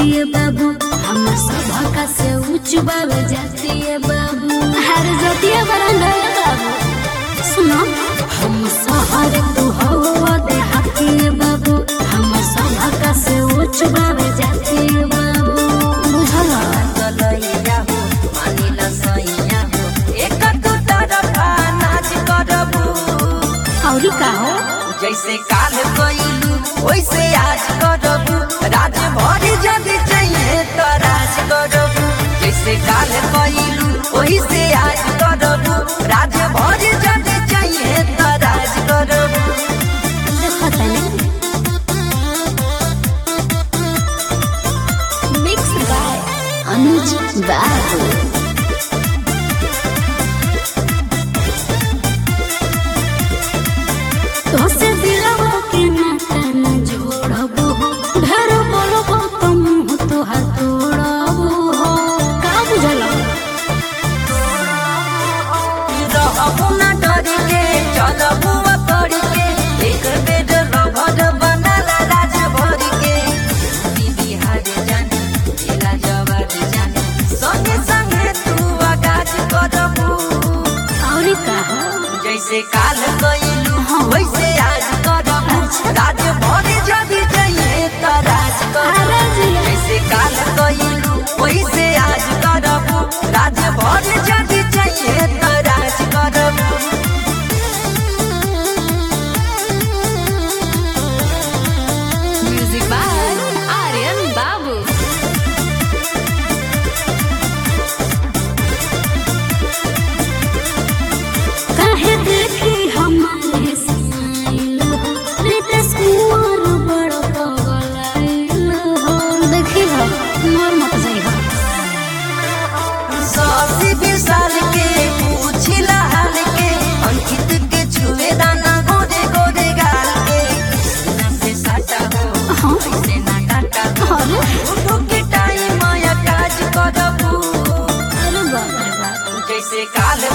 है बाबू हम सभा से उच्च बाबू जाती है बाबू हर जातिया बरंगा है बाबू सुनो हम सहारे तू हवा दे हाथी है बाबू हम सभा से उच्च बाबू जाती है बाबू बुझला गलैया हो मानिला सैया हो एक तू तरफा नाच करबू औरी का हो जैसे काल कइलू वैसे आज करबू राज भर जदि चाहिए तो राज करबू जैसे काल कइलू वैसे आज करबू राज भर जदि चाहिए तो राज करबू देखो तनी मिक्स बाय अनुज बाबू तोसे दिलवा के नाता न जोड़बो हो ढेर बोलबो तो मुंह तोहार तोड़बो हो का बुझला रहबू ना डर के चलबू कर के एक बेर रभर बनाला राज भर के दीदी हार जाने जिला जवार जाने संगे संगे तू आगाज करबू औरी का हो जैसे काल कइलू वैसे आज करबू राज भर जदि चाहिए तो राज करबू अरे जिया जैसे काल कइलू वैसे आज करबू राज भर जदि चाहिए तो राज करबू म्यूजिक बाय आर्यन बाबू काहे देखी हमारे स्माइल हो रितेश कुंवर बड़ पगलाइल हो देखी हो मोर मत जाई हो सासी विशाल के पूछिला हाल के अंकित के छुए दाना गोरे गोरे गाल के सीना से साटा हो हाँ। ऐसे ना काटा हो अरे उठो के टाइम आया काज करबू अरे बाप रे बाप जैसे काल